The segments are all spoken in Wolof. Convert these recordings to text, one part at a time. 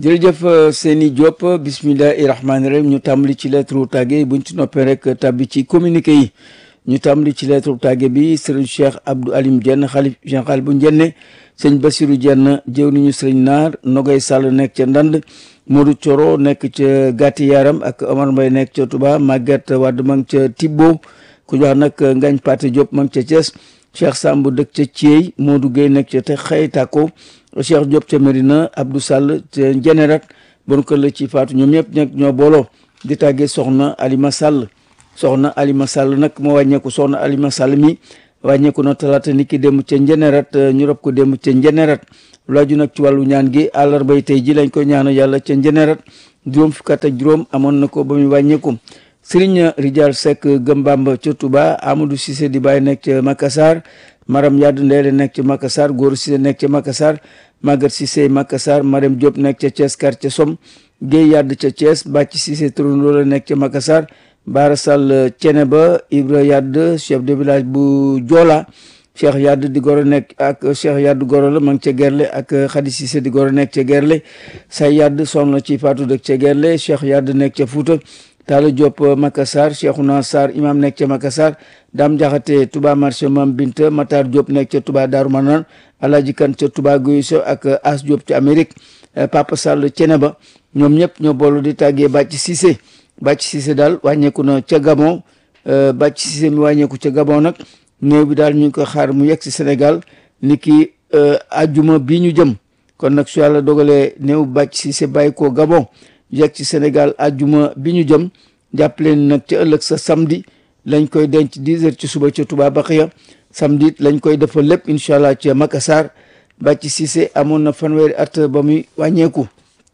jërëjëf Seyni Diop bismillahi rahmaani rahim ñu tàmbali ci lettre tàgge buñ ci noppee rek tàbbi ci communiqué yi ñu tàmbali ci lettre tàgge bi sëriñ Cheikh Abdou Alim Dieng xalif général bu Njenne sëñ Bassirou Dieng jëw niñu sëriñ Naar Nogay Sall nekk ca Ndand Modou Coro nekk ca Gàtti Yaram ak Omar Mbay nekk ca Touba Maguette Wade ma ngi ca Tibbo ku jox nag Ngañ Paté Diop ma ngi ca Thiès Cheikh Samb dëkk ca Thiey Modou Guèye nekk ca te xëy tàkko Cheikh Diop ca Medina Abdou Sall ca Njenerat bon kër la ci faatu ñoom ñëpp nag ñoo booloo di tàggee soxna Alima Sall soxna Alima Sall nag moo wàññeeku soxna Alima Sall mi wàññeeku na talaata ni ki dem ca Njenerat ñu rob ko dem ca Njenerat laaju nag ci wàllu ñaan gi àllarbay tey ji lañ ko ñaanal yàlla ca Njenerat juróom fukk ak juróom amoon na ko ba muy wàññeeku Serigne Rijal Seck Gëmbamba ca Touba Amadou Cissé di bàyyi nekk ca Makassar Maram Yadd Ndeele nekk ca Makassar Góor Cissé nekk ca Makassar Maguette Cissé Makassar Marème Diop nekk ca Thiès quartier Som Guèye Yadd ca Thiès Bàcc Cissé Turandoo la nekk ca Makassar Baara Sall Ceneba Ibra Yadd chef de village bu Joola Cheikh Yadd di goro nekk ak Cheikh Yadd goro la ma ngi ca Gerle ak Khady Cissé di goro nekk ca Gerle Say Yadd soxna ci Fatou dëkk ca Gerle Cheikh Yadd nekk ca Fouta Talla Diop Makassar Cheikhouna Sarr imam nekk ca Makassar Dame Diakhaté Touba marché Mam Binta Matar Diop nekk ca Touba Darou Manane Alaaji Kan ca Touba Guy So ak As Diop ca Amérique Papa Sall Ceneba ñoom ñëpp ñoo boolu di tàggee Bàcc Cissé Bàcc Cissé daal wàññeeku na ca Gabon Bàcc Cissé mi wàññeeku ca Gabon nag néew bi daal ñu ngi ko xaar mu yegg si Sénégal ni ki ajjuma bii ñu jëm kon nag su yàlla dogalee néew Bàcc Cissé bàyyi ko Gabon yegg ci Sénégal ajjuma bi ñu jëm jàpp leen nag ca ëllëg sa samedi lañ koy denc 10 heures ci suba ca Touba Baxiya samedi lañ koy defal lépp incha allah ca Makassar Bàcc Cissé amoon na fanweeri at ba muy wàññeeku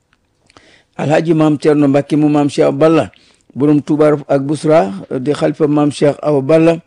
alhaji maam Thierno Mbacke mu maam Cheikh Balla borom Touba ak Bousra di xalifa maam Cheikh Awa Balla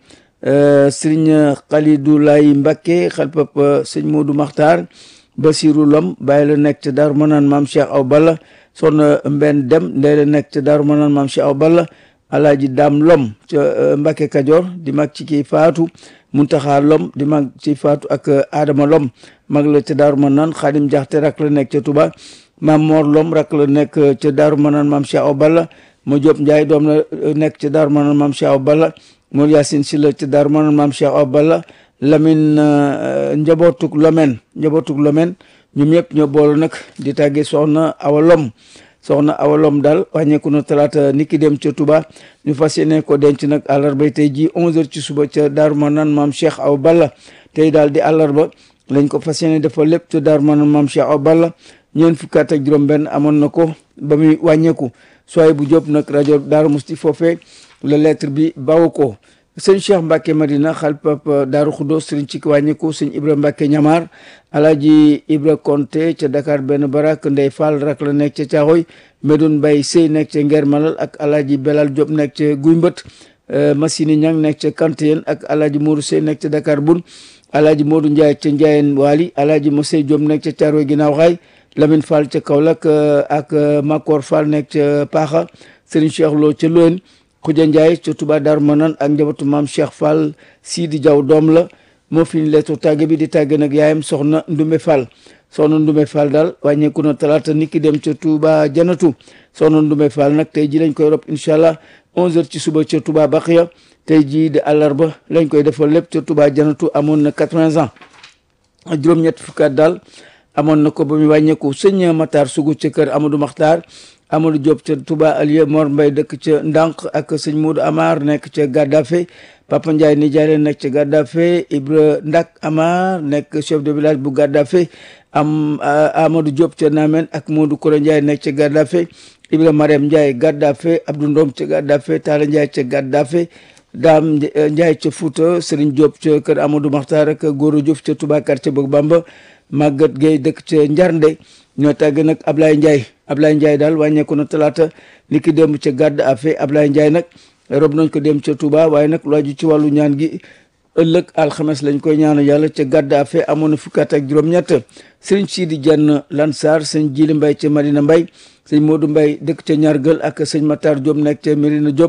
sëriñ Khalidou Lay Mbacke xalifa sëñ Modou Makhtar Basirou Lom bàyyi la nekk ca Daaru Manaan maam Cheikh Awa Balla soxna Mbenn Dem ndey la nekk ca Daaru Manaan maam Cheikh Awa Balla alaaji Daam Lom ca Mbacke Kajoor di mag ci kii faatu Muntaxa Lom di mag ci faatu ak Adama Lom mag la ca Daaru Manaan Xaadim Jaxte rak la nekk ca Touba maam Mor Lom rak la nekk ca Daaru Manaan maam Cheikh Awa Balla ma Jóob Njaay doom la nekk ca Daaru Manaan maam Cheikh Awa Balla Mor Yaasin Si la ca Daaru Manaan maam Cheikh Awa Balla Lamin njabootuk Lomen njabootuk Lomen ñoom ñëpp ñoo boolu nag di tàggee soxna Awa Lom soxna Awa Lom daal wàññeeku na talaata niki dem ca Touba ñu fas yéene ko denc nag àllarba tey ji 11h ci suba ca Daaru Manaan maam Cheikh Awa Balla tey daal di àllarba lañ ko fas yéene defal lépp ca Daaru Manaan maam Cheikh Awa Balla ñeent fukki at ak juróom-benn amoon na ko ba muy wàññeeku sooy bu jóp nag rajo Daaru Musti foofee la lettre bi bawu ko sëñ Cheikh Mbacke Madina xalpap Daaru Xudo sëriñ ci wàññeeku sëñ Ibra Mbacke Ñamar alaaji Ibra Konte ca Dakar benn barak Ndey Fall rak la nekk ca Caaxoy Medoun Mbay Sey nekk ca Ngeer Malal ak alaaji Belal Diop nekk ca Guy Mbët Masini Ñang nekk ca Kantéen ak alaaji Modou Sey nekk ca Dakar Bun alaaji Modou Ndiaye ca Ndiayeen Waali alaaji Mosey Diop nekk ca Caaroy ginnaaw xaay Lamine Fall ca Kaolack ak Makor Fall nekk ca Paaxa sëriñ Cheikh Lo ca Loen Xuja Ndiaye ca Touba Darou Manane ak njabootu maam Cheikh Fall Sidi Diaw doom la moo fi ñu leetu tàgge bi di tàgge nag yaayam soxna Ndumbe Fall soxna Ndumbe Fall daal wàññeeku na talaata niki dem ca Touba Janatu soxna Ndumbe Fall nag tey ji lañ koy rob incha allah 11h ci suba ca Touba Baxiya tey jii di àllarba lañ koy defal lépp ca Touba Janatu amoon na 80 ans juróom-ñett fukkaat daal amoon na ko ba mu wàññeeku sëñ Matar Sugu ca kër Amadou Makhtar Amadou Diop ca Touba Alieu Mor Mbay dëkk ca Ndànk ak sëñ Modou Amar nekk ca Gaddafe Papa Ndiaye nijaay nekk ca Gaddafe Ibra Ndak Amar nekk chef de village bu Gaddafe am Amadou Diop ca Namen ak Modou Koro Ndiaye nekk ca Gaddafe Ibra Mariam Ndiaye Gaddafe Abdou Ndom ca Gaddafe Talla Ndiaye ca Gaddafe Daam Ndiaye ca Fouta Serigne Diop ca kër Amadou Makhtar ak Goro Diouf ca Touba quartier Bëgg Bamba Maguette Gueye dëkk ca Njarnde ñoo tàgg nag Ablaye Ndiaye Ablaye Ndiaye daal wàññeeku na talaata ni ki démb ca gàdd afe Ablaye Ndiaye nag rob nañ ko dem ca Touba waaye nag lu aju ci wàllu ñaan gi ëllëg alxames lañ koy ñaanal yàlla ca gàdd afe amoon na fukki at ak juróom-ñett sëriñ Sidi Diagne Lansar sëñ Jili Mbay ca Madina Mbay sëñ Modou Mbay dëkk ca Ñargël ak sëñ Matar Diop nekk ca Mérina Diop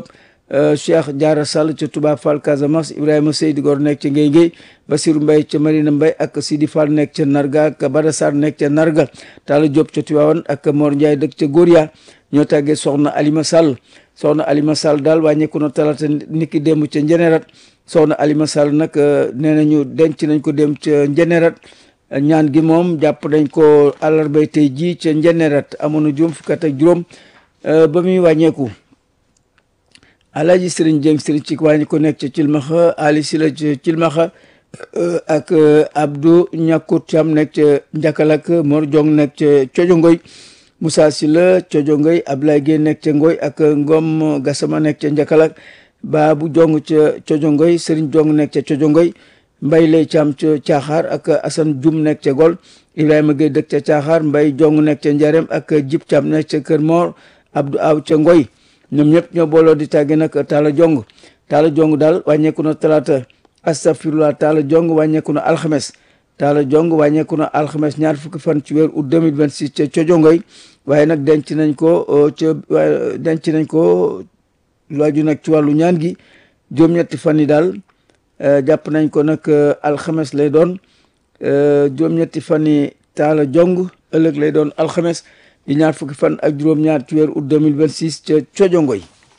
Cheikh Diarra Sall ca Touba Fall Casamance Ibrahima Seydi Gor nekk ca Ngéy Ngéy Basirou Mbaye ca Marina Mbaye ak Sidi Fall nekk ca Narga ak Bada Sarr nekk ca Narga Talla Diop ca Tivaouane ak Mor Ndiaye dëkk ca Goria ñoo tàggee soxna Alima Sall soxna Alima Sall daal wàññeeku na talaata niki démb ca Njenerat soxna Alima Sall nag nee nañu denc nañ ko dem ca Njenerat ñaan gi moom jàpp nañ ko àllarbay tey jii ca Njenerat amoon na juróom fukk ak juróom ba muy wàññeeku Alaaji Sëriñ Jeng Sëriñ ci wàññi ko nekk ca Cilmaxa Ali Sila ca Cilmaxa ak Abdou Ñàkkut Cam nekk ca Njakalak Mor Jong nekk ca Cojongoy Moussa Sila Cojongoy Ablaye Gueye nekk ca Ngoy ak Ngom Gassama nekk ca Njakalak Baabu Jong ca Cojongoy Sëriñ Jong nekk ca Cojongoy Mbay Lay Cam ca Caaxaar ak Asan Jum nekk ca Gol Ibrahima Gueye dëkk ca Caaxaar Mbay Jong nekk ca Njarem ak Jib Cam nekk ca Kër Mor Abdou Aw ca Ngoy ñoom ñëpp ñoo booloo di tàgge nag Talla Jong Talla Jong daal wàññeeku na talaata astafirullah Talla Jong wàññeeku na alxames Talla Jong wàññeeku na alxames ñaar fukki fan ci weer août 2026 ca cojongoy waaye nag denc nañ ko ca denc nañ ko laaju nag ci wàllu ñaan gi juróom-ñetti fan yi daal jàpp nañ ko nag alxames lay doon juróom-ñetti fan yi Talla Jong ëllëg lay doon alxames di ñaar fukki fan ak juróom-ñaar ci weer août 2026 ca cojongoy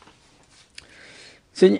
sëñ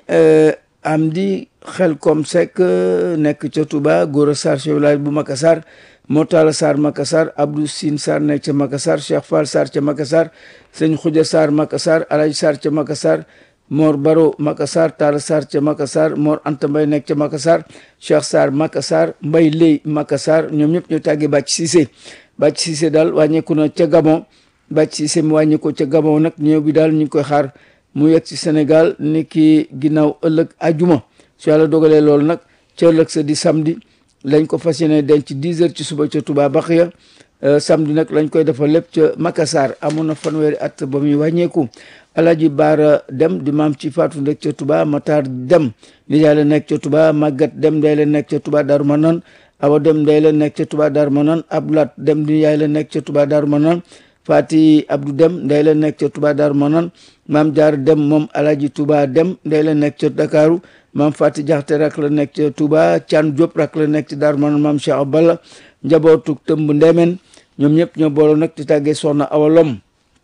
Amdi Xelkom Seck nekk ca Touba Gora Sarr chef village bu Makassar Motala Sarr Makassar Abdou Sine Sarr nekk ca Makassar Cheikh Fall Sarr ca Makassar sëñ Khoudia Sarr Makassar Alaji Sarr ca Makassar Mor Baro Makassar Talla Sarr ca Makassar Mor Anta Mbay nekk ca Makassar Cheikh Sarr Makassar Mbay Ley Makassar ñoom ñëpp ñoo tàggee Bàcc Cissé Bàcc Cissé daal wàññeeku na ca Gabon Bàcc Cissé mu wàññeeku ca Gabon nag ñëw bi daal ñu ngi koy xaar mu yegg ci Sénégal ni ki ginnaaw ëllëg ajuma su yàlla dogalee loolu nag ca ëllëg sa di samedi lañ ko fas yéene denc 10 heures ci suba ca Touba Baxiya samedi nag lañ koy defal lépp ca Makassar amoon na fanweeri at ba muy wàññeeku Alaaji Baara Dem di maam ci Faatu ndek ca Touba Matar Dem nijaay la nekk ca Touba Magat Dem day la nekk ca Touba Darou Manane Awa Dem day la nekk ca Touba Darou Manane Abdoulaat Dem nijaay la nekk ca Touba Darou Manane Fati Abdou Dem nday la nekk ca Touba Darou Manane maam Jaar Dem moom Alaaji Touba Dem nday la nekk ca Dakaru maam Fati Jaxte rak la nekk ca Touba Thian Diop rak la nekk ca Darou Manane maam Cheikh Balla njabootu tëmb ndemen ñoom ñëpp ñoo booloo nag di tàggee soxna awalom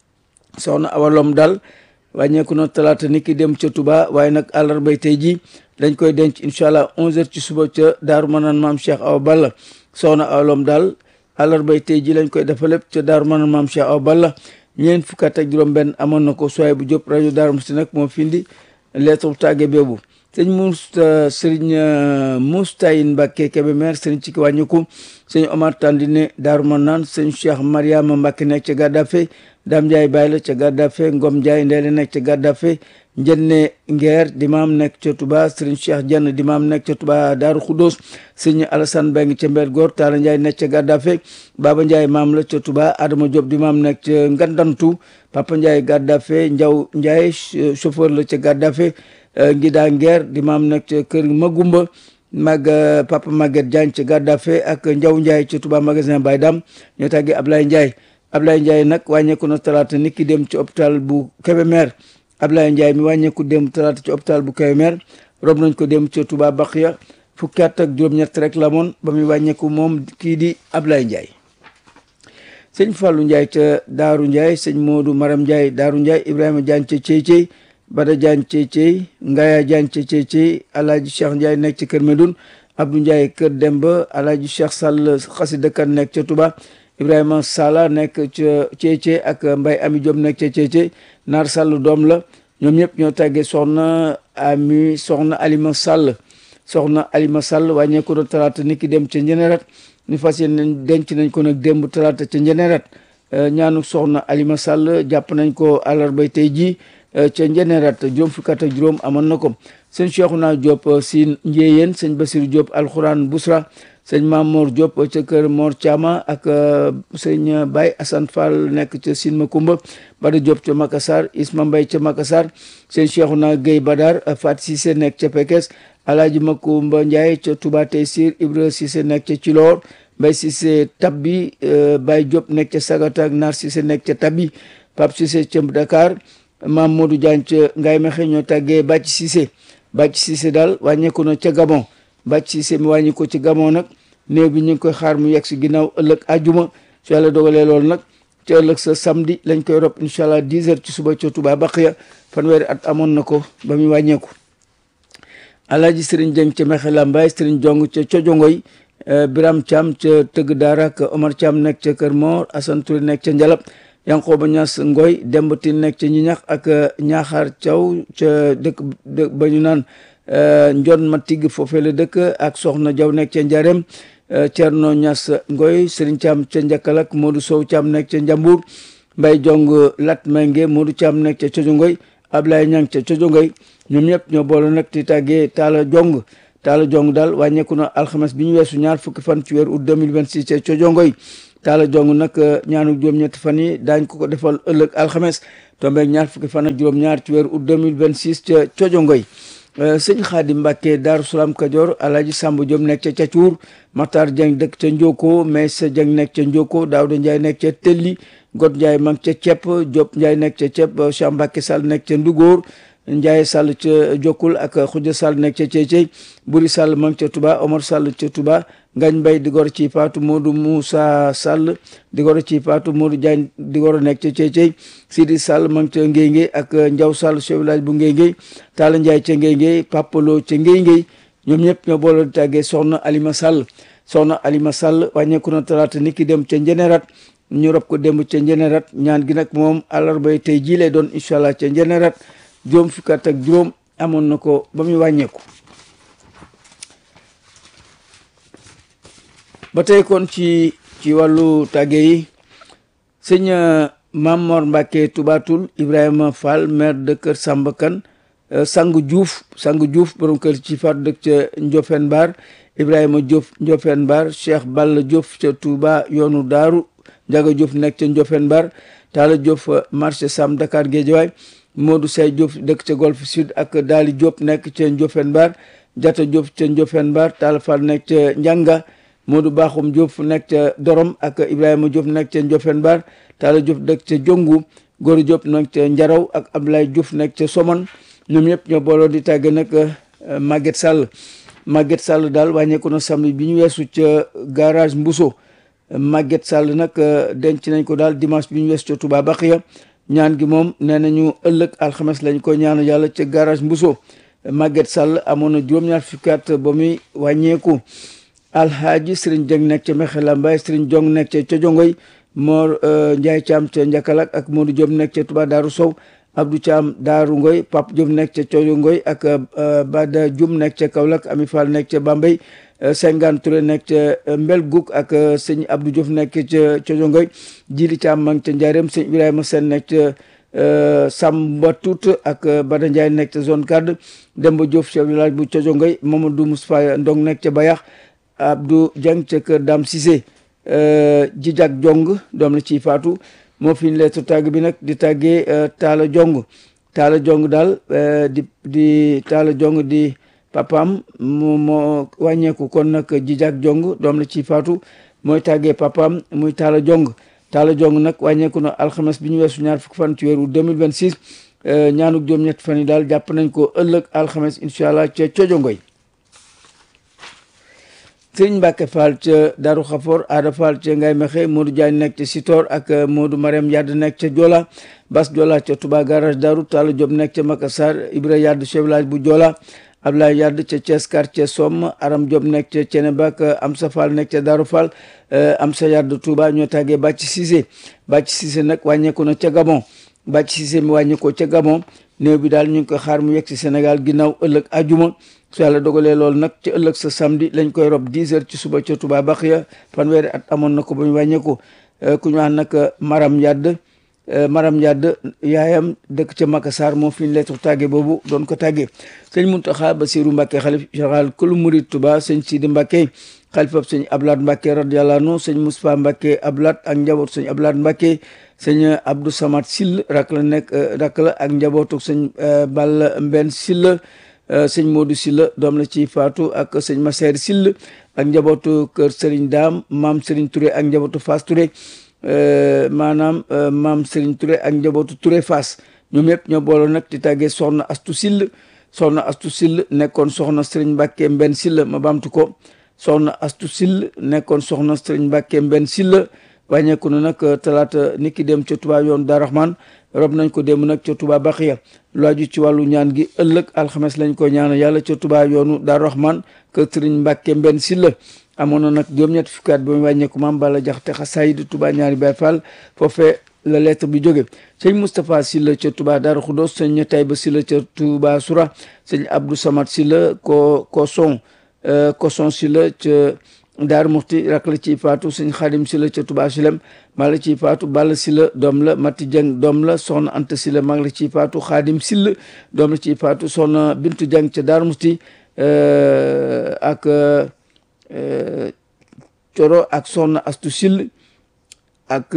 soxna awalom daal wàññeeku na talaata ni ki dem ca Touba waaye nag àllarbay tey ji dañ koy denc incha allah 11h ci suba ca Darou Manane maam Cheikh Awa Balla soxna awalom daal àllarbay tey ji lañ koy defa lépp ca Darou Manane maam Cheikh Awa Balla ñeent fukk ak juróom-benn amoon na ko sooy bu Diop rajo Darou Mouhty nag moo findi lettre tàgge boobu sëñ Mousta sëriñ Moustayin Mbacke Kébémer sëriñ ci ki wàññiku sëñ Omar Tandine Darou Manane sëñ Cheikh Mariama Mbacke nekk ca Gaddafe Dame Ndiaye Baye la ca Gaddafe Ngom Ndiaye Ndeye nekk ca Gaddafe Njenne Ngeer di maam nekk ca Touba sëriñ Cheikh Dieng di maam nekk ca Touba Darou Khoudoss sëñ Alassane Beng ca Mbel Góor Talla Ndiaye nekk ca Gaddafe Baba Ndiaye maam la ca Touba Adama Diop di maam nekk ca Ngandantu Papa Ndiaye Gaddafe Ndiaw Ndiaye chauffeur la ca Gaddafe Ngida Ngeer di maam nekk ca kër Magumba mag Papa Maguette Diagne ca Gaddafe ak Ndiaw Ndiaye ca Touba magasin Baye Dam ñoo tàggee Ablaye Ndiaye Ablaye Ndiaye nag wàññeeku na talaata nit ki dem ci hôpital bu Kébémer Ablaye Ndiaye mi wàññeeku dem talaata ci hôpital bu Kébémer rob nañ ko dem ca Touba Baxiya fukki at ak juróom-ñett rek la moon ba muy wàññeeku moom kii di Ablaye Ndiaye sëñ Fallou Ndiaye ca Daaru Ndiaye sëñ Modou Maram Ndiaye Daaru Ndiaye Ibrahima Diagne ca Cey Cey Bada Diagne Cey Cey Ngaya Diagne ca Cey Cey Alaaji Cheikh Ndiaye nekk ca Kër Medoun Abdou Ndiaye Kër Demba Alaaji Cheikh Sall xasida kan nekk ca Touba Ibrahima Sala nekk ca Cey Cey ak Mbay Ami Diop nekk ca Cey Cey Naar Sall doom la ñoom ñëpp ñoo tàggee soxna Ami soxna Alima Sall soxna Alima Sall wàññeeku na talaata nit ki dem ca Njenerat ñu fas yéene denc nañ ko nag démb talaata ca Njenerat ñaanu soxna Alima Sall jàpp nañ ko àllarbay tey jii ca Njenerat juróom fukki at ak juróom amoon na ko sëñ Cheikhouna Diop si Njéyeen sëñ Basiru Diop alxuraan Busra sëñ Mamour Diop ca kër Mor Thiama ak sëñ Baye Assane Fall nekk ca Sine Makumba Bada Diop ca Makassar Isma Mbaye ca Makassar sëñ Cheikhouna Gueye Badar Fat Cissé nekk ca Pekes Alaaji Makumba Ndiaye ca Touba Tessir Ibra Cissé nekk ca Cilor Mbaye Cissé Tabbi Baye Diop nekk ca Sagata ak Nar Cissé nekk ca Tabbi Pape Cissé ca Dakar maam Modou Diagne ca Ngaye Mexe ñoo tàggee Bàcc Cissé Bàcc Cissé daal wàññeeku na ca Gabon Bàcc Cissé mi wàññi ko ci Gabon nag néew bi ñu ngi koy xaar mu yegg si ginnaaw ëllëg àjjuma su yàlla dogalee loolu nag ci ëllëg sa samedi lañ koy rob incha allah 10 heures ci suba ca Touba Baqiya fanweeri at amoon na ko ba muy wàññeeku. Alaaji Sëriñ Jeng ca Mexe Lambaay Sëriñ Jong ca Cojongoy Biram Thiam ca Tëgg Daara ak Omar Thiam nekk ca Kër Mor Assane Touré nekk ca Njalab Yankooba Ñas Ngoy Demba Tine nekk ca Ñiñax ak Ñaaxaar Thiaw ca dëkk ba ñu naan Njon ma tigg foofee la dëkk ak Soxna Jaw nekk ca Njarem Cerno Ñas Ngoy Sëriñ Thiam ca Njakkalak Modou Sow Thiam nekk ca Njambur Mbay Jong Lat Menge Modou Thiam nekk ca Cojongoy Ablaye Ñang ca Cojongoy ñoom ñëpp ñoo boole nag di tàggee Taala Jong Taala Jong daal wàññeeku na alxames bi ñu weesu ñaar fukki fan ci weeru août 2026 ca Cojongoy Taala Jong nag ñaanu juróom-ñetti fan yi daañ ko ko defal ëllëg alxames tombeeg ñaar fukki fan ak juróom-ñaar ci weeru août 2026 ca Cojongoy sëñ Xaadim Mbàkke Daaru Salaam Kajoor Alaaji Sàmb Jóob nekk ca Cacuur Matar Jeng dëkk ca Njoko Maysa Jeng nekk ca Njoko Daawda Njaay nekk ca Telli Got Njaay mag ca Cepp Jóob Njaay nekk ca Cepp Cheikh Mbàkke Sall nekk ca Ndugóor Ndiaye Sall ca Jokkul ak Khoudia Sall nekk ca Ceycey Buri Sall mang ca Touba Omar Sall ca Touba Ngañ Mbay di gor ci Paatu Modou Moussa Sall di gor ci Paatu Modou Diagne di gor nekk ca Ceycey Sidi Sall mang ca Ngéyngéy ak Ndiaw Sall chef village bu Ngéyngéy Talla Ndiaye ca Ngéyngéy Papalo ca Ngéyngéy ñoom ñëpp ñoo boole di tàggee Soxna Alima Sall Soxna Alima Sall wàññeeku na talaata ni ki dem ca Njenerat ñu rob ko démb ca Njenerat ñaan gi nag moom àllarbay tey jii lay doon incha allah ca Njenerat juróom fukki at ak juróom amoon na ko ba muy wàññeeku ba tey kon ci ci wàllu tàgge yi sëñ Mamor Mbàkke Tubatul Ibrahima Fall maire de Kër Samba Kan Sangu Diouf Sangu Diouf borom kër ci faat dëkk ca Ndiofène Bar Ibrahima Diouf Ndiofène Bar Cheikh Balla Diouf ca Touba yoonu Daaru Njaga Diouf nekk ca Ndiofène Bar Talla Diouf marché Sam Dakar Guédiawaye Modou Say Diop dëkk ca Golf Sud ak Daali Diop nekk ca Ndiofène Bar Jata Diop ca Ndiofène Bar Talla Fall nekk ca Njanga Modou Bakhoum Diop nekk ca Dorom ak Ibrahima Diop nekk ca Ndiofène Bar Talla Diop dëkk ca Jongu Góor Diop nekk ca Njaraw ak Ablaye Diouf nekk ca Somone ñoom ñëpp ñoo booloo di tàgge nag Maguette Sall Maguette Sall daal wàññeeku na samedi bi ñu weesu ca garage Mbuso Maguette Sall nag denc nañ ko daal dimanche bi ñu weesu ca Touba Baxiya ñaan gi moom nee nañu ëllëg alxames lañ ko ñaanu yàlla ca garage Mbuso Maguette Sall amoon na juróom-ñaar fukki at ba muy wàññeeku alhaaji Sëriñ Jeng nekk ca Mexe Lambaay Sëriñ Jong nekk ca Cojongoy Mor Njaay Caam ca Njakalak ak Modou Diop nekk ca Touba Daaru Sow Abdou Caam Daaru Ngoy Pape Diop nekk ca Cojongoy ak Bada Jum nekk ca Kaolack Ami Fall nekk ca Bambey Sengaan Touré nekk ca Mbel Guk ak sëñ Abdou Diouf nekk ca Cojongoy Jili Caam mang ca Njaareem sëñ Ibrahima Sen nekk ca Samba Tout ak Bada Ndiaye nekk ca zone cadre Demba Diouf chef village bu Cojongoy Mamadou Moustapha Ndong nekk ca Bayax Abdou Dieng ca kër Dame Cissé Jijak Jong doom la ciy faatu moo fi lettre tàgg bi nag di tàggee Taala Jong Taala Jong daal di di Taala Jong di papaam mu moo wàññeeku kon nag Jijak Jong doom la ciy faatu mooy tàggee papaam muy Taala Jong Taala Jong nag wàññeeku na alxames bi ñu weesu ñaar fukki fan ci weeru 2026 ñaanuk juróom-ñett fan yi daal jàpp nañ ko ëllëg alxames incha allah ca cojongoy sëriñ Mbàkke Fall ca Daru Xafoor Aada Fall ca Ngay Mexe Modou Diagne nekk ca Sitor ak Modou Mariam Yadd nekk ca Joola Bas Joola ca Touba garage Daru Talla Diop nekk ca Makassar Ibra Yadd chef village bu Joola Ablaye Yadd ca Thiès quartier Somme Aram Diop nekk ca Ceneba ak Amsa Fall nekk ca Daru Fall Amsa Yadd Touba ñoo tàggee Bàcc Cissé Bàcc Cissé nag wàññeeku na ca Gabon Bàcc Cissé mi wàññeekoo ca Gabon néew bi daal ñu ngi koy xaar mu yegg si Sénégal ginnaaw ëllëg ajuma su yàlla dogalee loolu nag ci ëllëg sa samedi lañ koy rob 10 heures ci suba ca Touba Baxiya fanweeri at amoon na ko ba ñu wàññeeku ku ñu wax nag Maram Yadd Maram Yadd yaayam dëkk ca Makassar moo fi ñu lettre tàgge boobu doon ko tàggee sëñ Muntaxa Basiru Mbàkke xalif général kulu murid Touba sëñ Sidi Mbàkke xalifab sëñ Ablaat Mbàkke radiyallahu anhu sëñ Moustapha Mbàkke Ablaat ak njaboot sëñ Ablaat Mbàkke sëñ Abdou Samad Sill rak la nekk rak la ak njabootu sëñ Balla Mbenn Sill sëñ Modou Silla doom la ci faatu ak sëñ Masseer Sill ak njabootu kër Serigne Daam maam Serigne Touré ak njabootu Fass Touré maanaam maam Serigne Touré ak njabootu Touré Fass ñoom ñëpp ñoo booloo nag di tàggee soxna astu sill soxna astu sill nekkoon soxna sëriñ Mbàkke mbenn sill ma bamtu ko soxna astu sill nekkoon soxna sëriñ Mbàkke mbenn sill wàññeeku na nag talaata nit ki dem ca Touba yoon Daaru Rahman rob nañ ko dem nag ca Touba Baxiya lu aju ci wàllu ñaan gi ëllëg alxames lañ ko ñaanal yàlla ca Touba yoonu Daaru Rahman kër sëriñ Mbàkke mbenn sill amoon na nag juróom-ñetti fukki at ba mu wàññeeku maam Balla Jaxate xasaayid Touba ñaari Baay Faal foofee la lettre bi jóge sëñ Moustapha Sylla ca Touba Darou Khoudoss sëñ Tayba Sylla ca Touba Soura sëñ Abdou Samad Sylla ko Koson Koson Sylla ca Daaru Muxti rak la ciy faatu sëñ Xaadim Sylla ca Touba Silem maa la ciy faatu Balla Sylla doom la Mati Dieng doom la soxna Anta Sylla maa la ciy faatu Xaadim Sylla doom la ciy faatu soxna Bintu Dieng ca Daaru Muxti ak Coro ak soxna Astu Sylla ak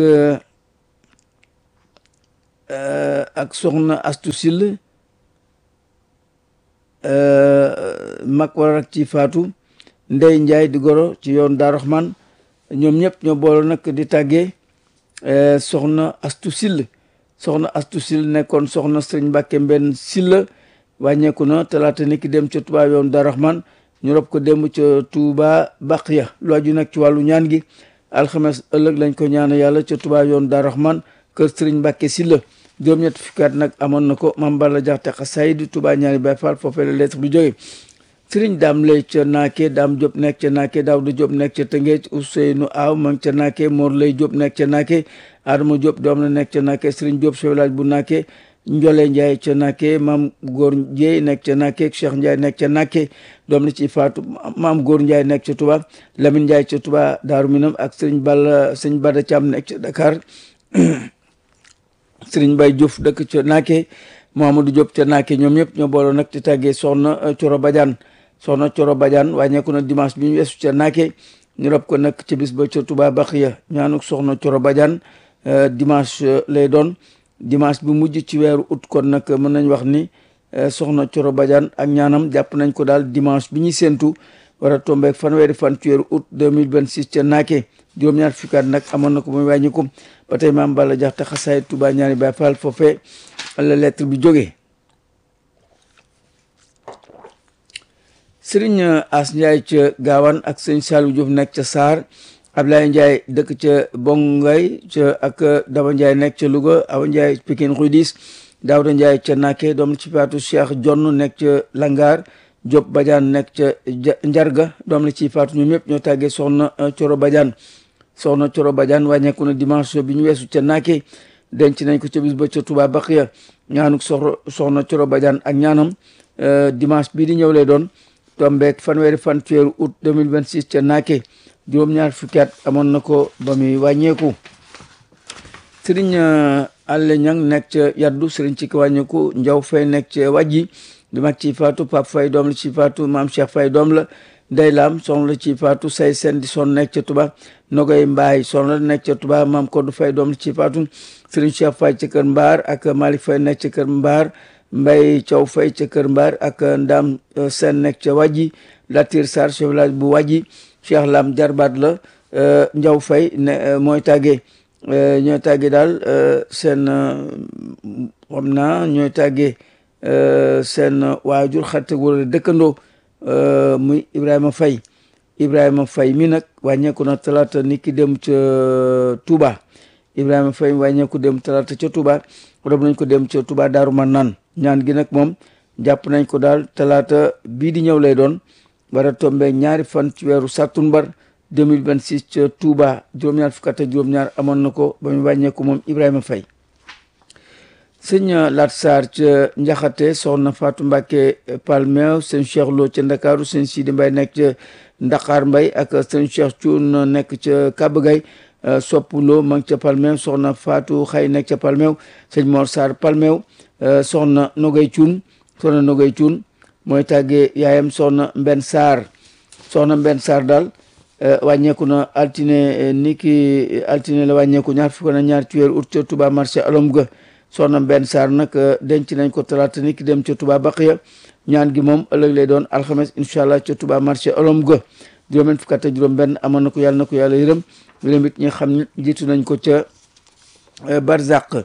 ak soxna astu sill mag war ak ci faatu ndey njaay di goro ci yoon Daaru Rahman ñoom ñëpp ñoo boole nag di tàggee soxna astu sill soxna astu sill nekkoon soxna sëriñ Mbàkke mbenn sill wàññeeku na talaata ni ki dem ca Touba yoon Daaru Rahman ñu rob ko dem ca Touba Baqiya lu aju nag ci wàllu ñaan gi alxames ëllëg lañ ko ñaan yàlla ca Touba yoon Daaru Rahman kër sëriñ Mbàkke Sylla juróom-ñett fukki at nag amoon na ko Mame Balla Jaxate xasaayid Touba ñaari Baay Faal foofee la lettre bi jóge sëriñ daam lay ca naake daam Diop nekk ca naake Daawda Diop nekk ca Tëngéej Ousseynou Aw ma ngi ca naake Mor lay Diop nekk ca naake Adama Diop doom la nekk ca naake sëriñ Diop chef village bu naake Njole Ndiaye ca naake maam Góor Ndiaye nekk ca naake Cheikh Ndiaye nekk ca naake doom la ci faatu maam Góor Ndiaye nekk ca Touba Lamine Ndiaye ca Touba Daaru Minam ak sëriñ Balla sëriñ Bada Thiam nekk ca Dakar sëriñ Baye Diouf dëkk ca Naake Mouhamadou Diop ca Naake ñoom ñëpp ñoo booloo nag di tàggee soxna Coro Badiane soxna Coro Badiane wàññeeku na dimanche bi ñu weesu ca Naake ñu rob ko nag ca bis ba ca Touba Baxiya ñaanuk soxna Coro Badiane dimanche lay doon dimanche bi mujj ci weeru août kon nag mën nañ wax ni soxna Coro Badiane ak ñaanam jàpp nañ ko daal dimanche bi ñuy séentu war a tombeek fanweeri fan ci weeru août 2026 ca Naake juróom-ñaar fukki at nag amoon na ko muy wàññiku ba tey maam Balla Jaxate xasaay Touba ñaari Baay Faal foofee la lettre bi jógee sëriñ As Ndiaye ca Gaawaan ak sëñ Saliou Diouf nekk ca Saar Ablaye Ndiaye dëkk ca Bongay ca ak Daba Ndiaye nekk ca Louga Awa Ndiaye Pikine Rudis Daouda Ndiaye ca Naké doom ci faatu Cheikh Jonn nekk ca Langar Diop Badiane nekk ca Njarga doom la ci faatu ñoom ñëpp ñoo tàggee soxna Coro Badiane soxna Coro Badiane wàññeeku na dimanche bi ñu weesu ca Naake denc nañ ko ca bis ba ca Touba Baxiya ñaanuk sox soxna Coro Badiane ak ñaanam dimanche bii di ñëw lay doon tombeek fanweeri fan ci weeru août 2026 ca Naake juróom-ñaar fukki at amoon na ko ba muy wàññeeku sëriñ Alle Ñang nekk ca Yaddu sëriñ ci ki wàññeeku Njaw Fay nekk ca Wàjji di mag ci faatu Pape Fay doom la ci faatu Maam Cheikh Fay doom la Ndey Laam soxna la ci faatu say seen di son nekk ca Touba Nogoy Mbaay soxna la nekk ca Touba Maam Koddu Fay doom la ci faatu Serigne Cheikh Fay ca kër Mbaar ak Malick Fay nekk ca kër Mbaar Mbay Thiaw Fay ca kër Mbaar ak Ndam Seen nekk ca Wàjji Latir Sarr chef village bu Wàjji Cheikh Lam jarbaat la Njaw Fay ne mooy tàggee ñooy tàggee daal seen xam naa ñooy tàggee seen waajur xarit wala dëkkandoo muy Ibrahima Faye Ibrahima Faye mi nag wàññeeku na talaata ni ki dem ca Touba Ibrahima Faye wàññeeku dem talaata ca Touba rob nañ ko dem ca Touba Daaru Manaan ñaan gi nag moom jàpp nañ ko daal talaata bii di ñëw lay doon war a tombe ñaari fan ci weeru sàttumbar 2026 ca Touba juróom-ñaar fukk ak juróom-ñaar amoon na ko ba mu wàññeeku moom Ibrahima Faye sëñ Lat Sarr ca Njaxate soxna Fatou Mbacke Palmeew sëñ Cheikh Lo ca Ndakaaru sëñ Sidi Mbay nekk ca Ndakaar Mbay ak sëñ Cheikh Cuun nekk ca Kabagay Sopp Lo ma ngi ca Palmeew soxna Fatou Xay nekk ca Palmeew sëñ Mor Sarr Palmeew soxna Nogay Cuun soxna Nogay Cuun mooy tàggee yaayam soxna Mbenn Sarr soxna Mbenn Sarr daal wàññeeku na altine ni ki altine la wàññeeku ñaar fukk na ñaar ci weeru août ca Touba marché alom ga soxna benn saar nag denc nañ ko talaata ni ki dem ca Touba Baqiya ñaan gi moom ëllëg lay doon alxames incha allah ca Touba marché olom ga juróom-benn fukk ak juróom benn amoon na ko yàlla na ko yàlla yërëm yërëm it ñi xam ne jiitu nañ ko ca Barzak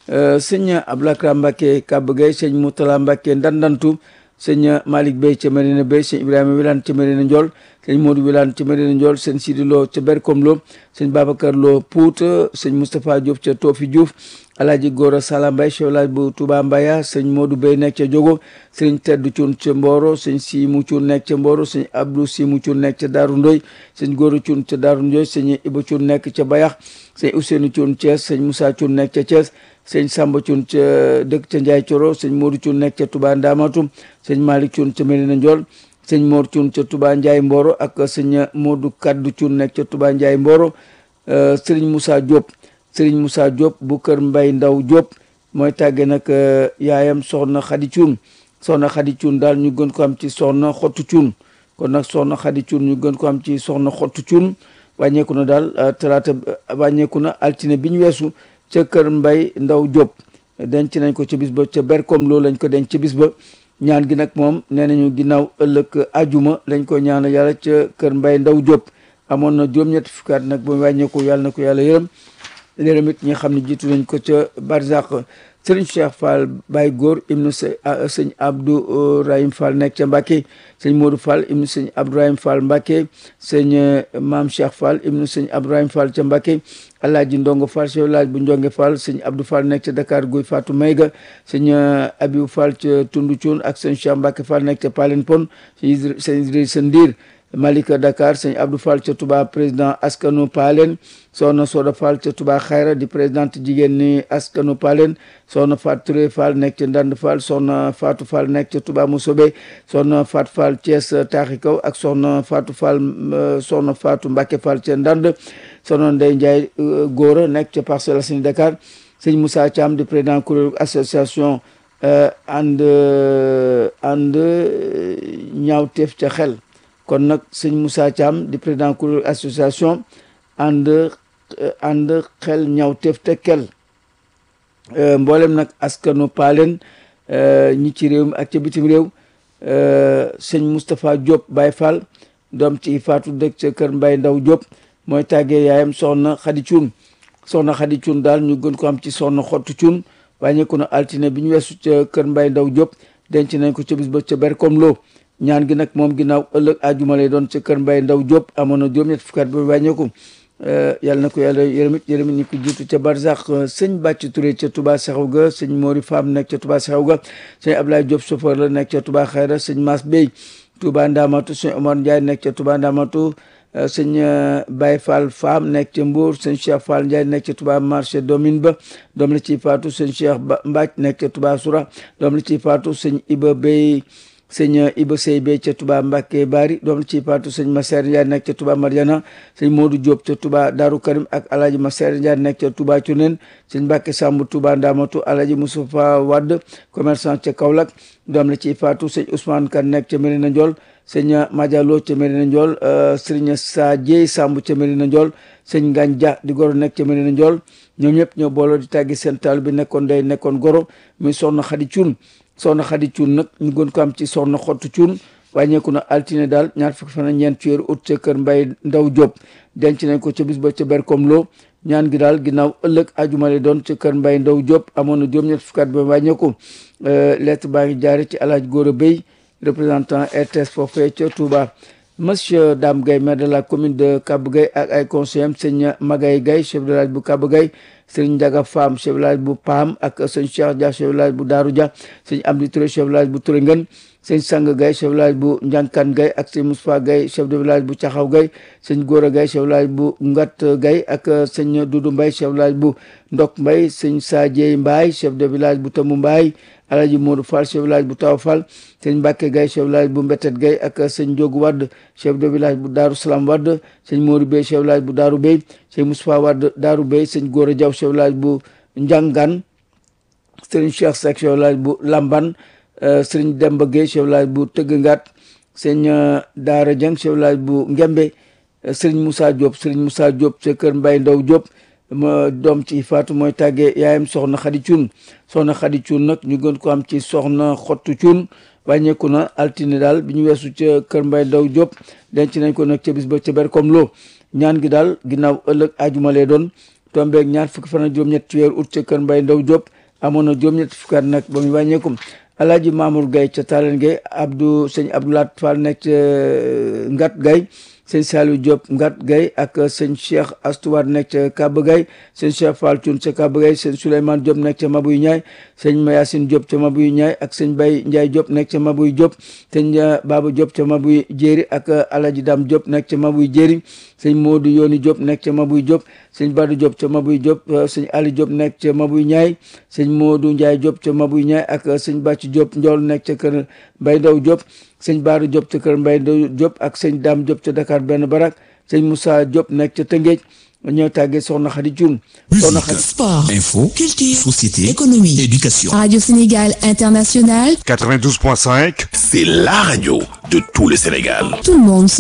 sëñ Ablakra Mbacke Kaba Gueye sëñ Moutala Mbacke Ndandantu sëñ Malick Bey ca Medina Bey sëñ Ibrahima Wilane ca Medina Ndiol sëñ Modou Wilane ca Medina Ndiol sëñ Sidi Lo ca Berkom Lo sëñ Babacar Lo Pout sëñ Moustapha Diop ca Tofi Diouf Alaaji Gora Sala Mbay chef village bu Touba Mbaya sëñ Modou Bey nekk ca Jogo sëñ Tedd Cuun ca Mboro sëñ Simu Cuun nekk ca Mboro sëñ Abdou Simu Cuun nekk ca Daaru Ndoy sëñ Gora Cuun ca Daaru Ndoy sëñ Iba Cuun nekk ca Bayax sëñ Ousseynou Cuun Thiès sëñ Moussa Cuun nekk ca Thiès sëñ Samba Cuun ca dëkk ca Njaay Coro sëñ Modou Cuun nekk ca Touba Ndamatu sëñ Malick Cuun ca Medina Ndiol sëñ Mor Cuun ca Touba Njaay Mboro ak sëñ Modou Kaddu Cuun nekk ca Touba Njaay Mboro sëriñ Moussa Diop sëriñ Moussa Diop bu kër Mbay Ndaw Diop mooy tàgge nag yaayam soxna Xadi Cuun soxna Xadi Cuun daal ñu gën ko am ci soxna Xottu Cuun kon nag soxna Xadi Cuun ñu gën ko am ci soxna Xottu Cuun wàññeeku na daal talaata wàññeeku na altine bi ñu weesu ca kër Mbay Ndaw Diop denc nañ ko ca bis ba ca berkom loolu lañ ko denc ca bis ba ñaan gi nag moom nee nañu ginnaaw ëllëg ajuma lañ ko ñaan yàlla ca kër Mbay Ndaw Diop amoon na juróom-ñetti fukki at nag ba wàññeeku yàlla na ko yàlla yërëm léeram it ñi nga xam ne jiitu nañ ko ca barzaq sëriñ Cheikh Fall Baye Góor ibnu sëñ Abdou Rahim Fall nekk ca Mbàkke sëñ Modou Fall ibnu sëñ Abdou Rahim Fall Mbàkke sëñ Maam Cheikh Fall ibnu sëñ Abdou Rahim Fall ca Mbàkke Alaaji Ndongo Fall chef village bu Njonge Fall sëñ Abdou Fall nekk ca Dakar Guy Fatou Mayga sëñ Abibu Fall ca Tundu Cuun ak sëñ Cheikh Mbàkke Fall nekk ca Palen Pon sëñ Idrissa Ndiir Malika Dakar sëñ Abdou Fall ca Touba président askanu Palen soxna Soda Fall ca Touba Xayra di présidente jigéen ni askanu Palen soxna Fatou Touré Fall nekk ca Ndand Fall soxna Fatou Fall nekk ca Touba Moussobe soxna Fatou Fall Thiès Taaxi Kaw ak soxna Fatou Fall soxna Fatou Mbacke Fall ca Ndand soxna Ndeye Ndiaye Góora nekk ca Parcelles Assainies Dakar sëñ Moussa Thiam di président kuréel association ànd ànd ñaawteef ca xel kon nag sëñ Moussa Thiam di président kuréel association ànd ànd xel ñawteef te kel mboolem nag askanu paaleen ñi ci réew mi ak ca bitim réew sëñ Moustapha Diop Baye Fall doom ci faatu dëkk ca kër Mbay Ndaw Diop mooy tàggee yaayam soxna Xadi Cuun soxna Xadi Cuun daal ñu gën ko am ci soxna xottu Cuun wàññeeku na altine bi ñu weesu ca kër Mbay Ndaw Diop denc nañ ko ca bis ba ca Berkom Lo ñaan gi nag moom ginnaaw ëllëg ajuma lay doon ca kër Mbay Ndaw Diop amoon na juróom-ñett fukki at ba wàññeeku yàlla na ko yàlla yërëmit yërëmit ñi ko jiitu ca Barzak sëñ Bàcc Touré ca Touba Saxaw ga sëñ Mori Fam nekk ca Touba Saxaw ga sëñ Ablaye Diop chauffeur la nekk ca Touba Xayra sëñ Mas Bey Touba Ndamatu sëñ Omar Ndiaye nekk ca Touba Ndamatu sëñ Baye Fall Fam nekk ca Mbour sëñ Cheikh Fall Ndiaye nekk ca Touba marché domine ba doom la ciy faatu sëñ Cheikh Mbacc nekk ca Touba Soura doom la ciy faatu sëñ Iba Bey sëñ Iba Sey Bey ca Touba Mbacke Bari doom la ciy faatu sëñ Masser Ndiaye nekk ca Touba Mariana sëñ Modou Diop ca Touba Darou Karim ak Alhaji Masser Ndiaye nekk ca Touba Cunen sëñ Mbacke Samb Touba Ndamatu Alhaji Moustapha Wade commerçant ca Kaolack doom la ciy faatu sëñ Ousmane Kan nekk ca Mérina Ndiol sëñ Madialo ca Mérina Ndiol sëriñ Sa Dieye Samb ca Mérina Ndiol sëñ Ngagne Dia di goro nekk ca Mérina Ndiol ñoom ñëpp ñoo booloo di tàggi seen taal bi nekkoon day nekkoon goro muy soxna Xadi Cuun soxna Xadi Cuun nag ñu gën ko am ci soxna Xottu Cuun wàññeeku na altine daal ñaar fukki fan ak ñeent ci weeru ut ca kër Mbay Ndaw Diop denc nañ ko ca bis ba ca Berkom Lo ñaan gi daal ginnaaw ëllëg ajumale doon ca kër Mbay Ndaw Diop amoon na juróom-ñett fukki at ba wàññeeku lettre baa ngi jaare ci Alaaji Góora Bey représentant RTS foofee ca Touba monsieur Dame Gueye maire de la commune de Kaba Gueye ak ay conseillers sëñ Magay Gueye chef de village bu Kaba Gueye sëñ Ndiaga Fam chef de village bu Pam ak sëñ Cheikh Dia chef de village bu Daaru Dia sëñ Amdi Touré chef de village bu Touré Ngën sëñ Sang Gueye chef de village bu Njankan Gueye ak sëñ Moustapha Gueye chef de village bu Caxaw Gueye sëñ Góora Gueye chef de village bu Ngat Gueye ak sëñ Doudou Mbaye chef de village bu Ndok Mbaye sëñ Sadie Mbaye chef de village bu Tamu Mbaye Alaji Modou Fall chef de village bu Taw Fall sëñ Mbacke Gueye chef de village bu Mbetet Gueye ak sëñ Diogu Wadd chef de village bu Daaru Salam Wadd sëñ Modou Bey chef de village bu Daaru Bey sëñ Moustapha Wadd Daaru Bey sëñ Gora Diaw chef de village bu Njangan sëñ Cheikh Seck chef de village bu Lamban sëñ Demba Gueye chef de village bu Tëggngat sëñ Daara Dieng chef de village bu Ngembe sëñ Moussa Diop sëñ Moussa Diop sa kër Mbay Ndaw Diop ma doom ci faatu mooy tàggee yaayam soxna Xadi Cuun soxna Xadi Cuun nag ñu gën ko am ci soxna Xottu Cuun wàññeeku na altine daal bi ñu weesu ca kër Mbay Ndaw Diop denc nañ ko nag ca bis ba ca Berkom Lo ñaan gi daal ginnaaw ëllëg ajuma lay doon tombeeg ñaar fukki fan ak juróom-ñett ci weeru août ca kër Mbay Ndaw Diop amoon na juróom-ñett fukki at nag ba muy wàññeeku Alaaji Mamour Gaye ca Talen Gaye Abdou sëñ Abdoulaat Fall nekk ca Ngat Gaye sëñ Saliou Diop Ngat Gaye ak sëñ Cheikh Astouar nekk ca Kaba Gaye sëñ Cheikh Fall Thioune ca Kaba Gaye sëñ Souleymane Diop nekk ca Mabuy Ñaay sëñ Mayacine Diop ca Mabuy Ñaay ak sëñ Bay Ndiaye Diop nekk ca Mabuy Diop sëñ Baba Diop ca Mabuy Jéeri ak Alaji Dam Diop nekk ca Mabuy Jéeri sëñ Modou Yoni Diop nekk ca Mabuy Diop sëñ Badou Diop ca Mabuy Diop sëñ Ali Diop nekk ca Mabuy Ñaay sëñ Modou Ndiaye Diop ca Mabuy Ñaay ak sëñ Bàcc Diop Njool nekk ca kër Mbay Ndaw Diop sëñ Baara Diop ca kër Mbay Ndaw Diop ak sëñ Dam Diop ca Dakar benn barak sëñ Moussa Diop nekk ca Tëngéej ñoo tàggee soxna Xadi Cuun soxna Musique, Xadi Sport, info, culture, société, économie. éducation. Radio Sénégal International, 92.5. C'est la radio de tout le Sénégal. tout le monde se